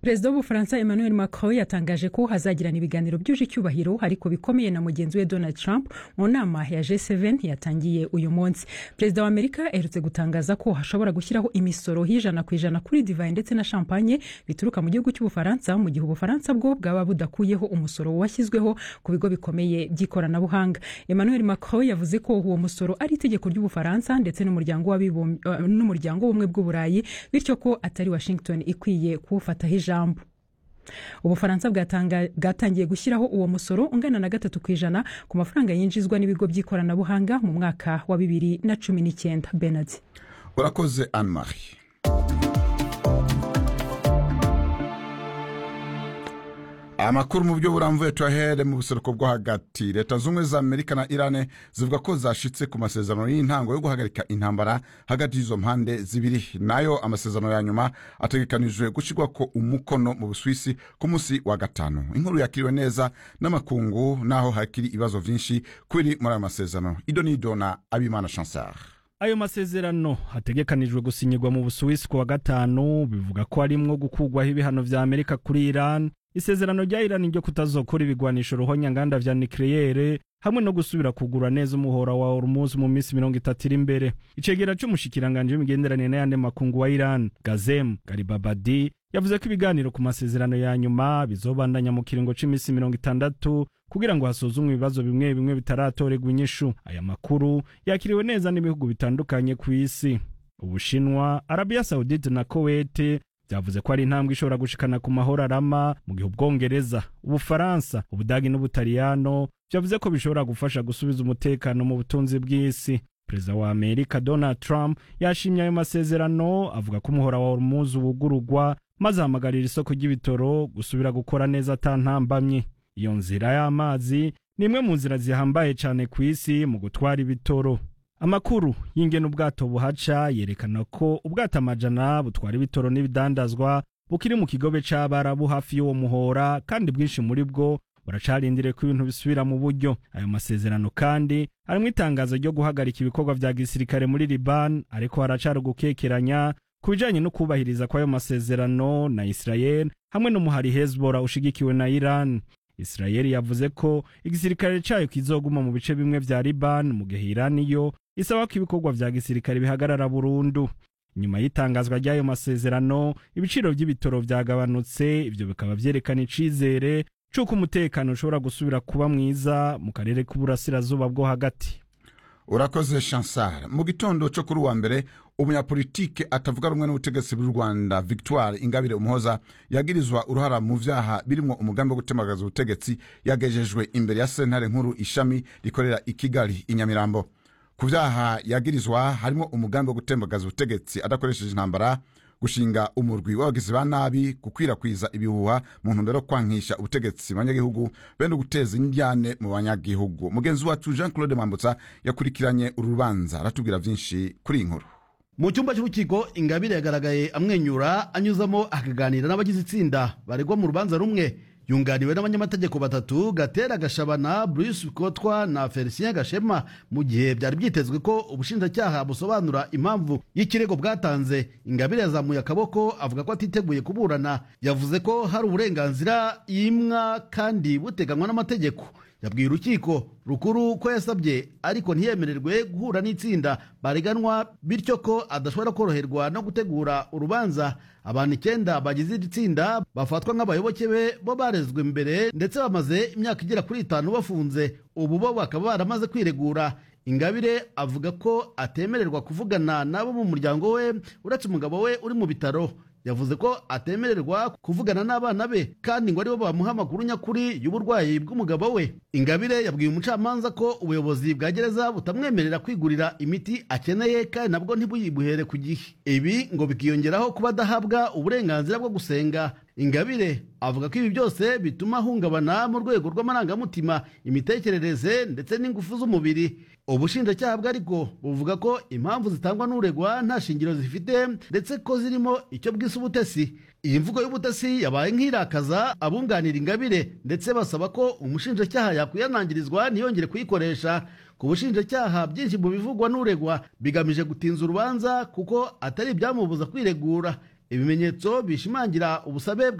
perezida w'ubufaransa emmanuel macron yatangaje ko hazagirana ibiganiro byuje icyubahiro ariko bikomeye na mugenzi we donald trump mu nama ya g7 yatangiye uyu munsi perezida wa amerika aherutse gutangaza ko hashobora gushyiraho imisoro y'ijana ku ijana kuri divayi ndetse na champagne bituruka mu gihugu cy'ubufaransa mu gihe ubufaransa bwo bwaba budakuyeho umusoro washyizweho ku bigo bikomeye by'ikoranabuhanga emmanuel macron yavuze ko uwo musoro ari itegeko ry'ubufaransa ndetse n'umuryango w'ubumwe bw'uburayi bityo ko atari washington ikwiye kuwufataho ijambo ubufaransa bwatangiye gushyiraho uwo musoro ungana na gatatu ku ijana ku mafaranga yinjizwa n'ibigo by'ikoranabuhanga mu mwaka wa bibiri na cumi n'icyenda benard urakoze anne marie amakuru mu buryo burambuye tuyahere mu buseruko bwo hagati leta z'ubumwe za amerika na irane zivuga ko zashitse ku masezerano y'intango yo guhagarika intambara hagati y'izo mpande zibiri nayo amasezerano ya nyuma ategekanijwe gushyirwa ko umukono mu buswisi ku munsi wa gatanu inkuru yakiriwe neza n'amakungu naho hakiri ibibazo byinshi kuri muri ayo masezerano ido n'ido na abimana chansar ayo masezerano hategekanijwe gusinyirwa mu busuwisi ku wa gatanu bivuga ko harimwo gukugwaho ibihano vya amerika kuri iran isezerano rya irani ryo kutazokora ibigwanisho ruhonyanganda vya nikleyere hamwe no gusubira kugura neza umuhora wa hormuz mu minsi mirongo itatu iri imbere icegera c'umushikiranganje w'imigenderanire n'ayandi makungu wa iran gazem garibabadi yavuze ko ibiganiro ku masezerano ya nyuma bizobandanya mu kiringo c'imisi mirongo itandatu kugira ngo hasuzumwe ibibazo bimwe bimwe bitaratorerwa inyishu aya makuru yakiriwe neza n'ibihugu bitandukanye ku isi ubushinwa arabiya saudite na kowete byavuze ko ari intambwe ishobora gushikana ku mahoro arama mu gihe ubwongereza ubufaransa ubudagi n'ubutaliyano byavuze ko bishobora gufasha gusubiza umutekano mu butunzi bw'isi perezida wa amerika donald trump yashimye ayo masezerano avuga ko umuhora wa hormuz wugurugwa maze ahamagarira isoko ry'ibitoro gusubira gukora neza atantambamye iyo nzira y'amazi ni imwe mu nzira zihambaye cyane ku isi mu gutwara ibitoro amakuru y'ingene ubwato buhaca yerekana ko ubwato amajana butwara ibitoro n'ibidandazwa bukiri mu kigobe c'abarabu hafi y'uwo muhora kandi bwinshi muri bwo buracarindiriye ko ibintu bisubira mu buryo ayo masezerano kandi harimwo itangazo ryo guhagarika ibikorwa vya gisirikare muri liban ariko haracari ugukekeranya ku bijanye no kubahiriza kw'ayo masezerano na israel hamwe n'umuhari hezbollah ushigikiwe na iran israel yavuze ko igisirikare cayo kizoguma mu bice bimwe vya liban mu gihe iran yo isaba ko ibikorwa vya gisirikare bihagarara burundu nyuma y'itangazwa ry'ayo masezerano ibiciro vy'ibitoro vyagabanutse ivyo bikaba vyerekana icizere c'uko umutekano ushobora gusubira kuba mwiza mu karere k'uburasirazuba bwo hagati urakoze chansar mu gitondo cyo kuri uwa mbere umunyapolitike atavuga rumwe n'ubutegetsi bw'u rwanda victoire ingabire umuhoza yagirizwa uruhara mu vyaha birimwo umugambi wo gutemagaza ubutegetsi yagejejwe imbere ya sentare nkuru ishami rikorera i kigali i nyamirambo ku vyaha yagirizwa harimo umugambi wo gutembagaza ubutegetsi adakoresheje intambara gushinga umurwi w'abagizi ba nabi gukwirakwiza ibihuha mu ntumbero yo kwankisha ubutegetsi mu banyagihugu bene guteza indyane mu banyagihugu mugenzi wacu jean claude mambutsa yakurikiranye uru rubanza aratubwira vyinshi kuri iyi nkuru mu cyumba cy'urukiko ingabire yagaragaye amwenyura anyuzamo akaganira n'abagize itsinda baregwa mu rubanza rumwe yunganiwe n'abanyamategeko batatu gatera gashabana bruce kotwa na felicien gashema mu gihe byari byitezwe ko ubushinjacyaha busobanura impamvu y'ikirego bwatanze ingabire yazamuye akaboko avuga ko atiteguye kuburana yavuze ko hari uburenganzira yimwa kandi buteganywa n'amategeko yabwiye urukiko rukuru ko yasabye ariko ntiyemererwe guhura n'itsinda bareganwa bityo ko adashobora koroherwa no gutegura urubanza abantu icyenda bagize iri tsinda bafatwa nk'abayoboke be bo barezwe mbere ndetse bamaze imyaka igera kuri itanu bafunze ubu bo bakaba baramaze kwiregura ingabire avuga ko atemererwa kuvugana n'abo mu muryango we uretse umugabo we uri mu bitaro yavuze ko atemererwa kuvugana n'abana be kandi ngo aribo bamuha amakuru nyakuri y'uburwayi bw'umugabo we ingabire yabwiye umucamanza ko ubuyobozi bwa gereza butamwemerera kwigurira imiti akeneye kandi nabwo ntibuyibuhere ku gihe ibi ngo bikiyongeraho kuba adahabwa uburenganzira bwo gusenga ingabire avuga ko ibi byose bituma ahungabana mu rwego rw'amarangamutima imitekerereze ndetse n'ingufu z'umubiri ubushinjacyaha bwe ariko buvuga ko impamvu zitangwa n'uregwa nta shingiro zifite ndetse ko zirimo icyo bwise ubutesi iyi mvugo y'ubutesi yabaye nk'irakaza abunganira ingabire ndetse basaba ko umushinjacyaha yakwihanangirizwa ntiyongere kuyikoresha ku bushinjacyaha byinshi mu bivugwa n'uregwa bigamije gutinza urubanza kuko atari ibyamubuza kwiregura ibimenyetso bishimangira ubusabe bwa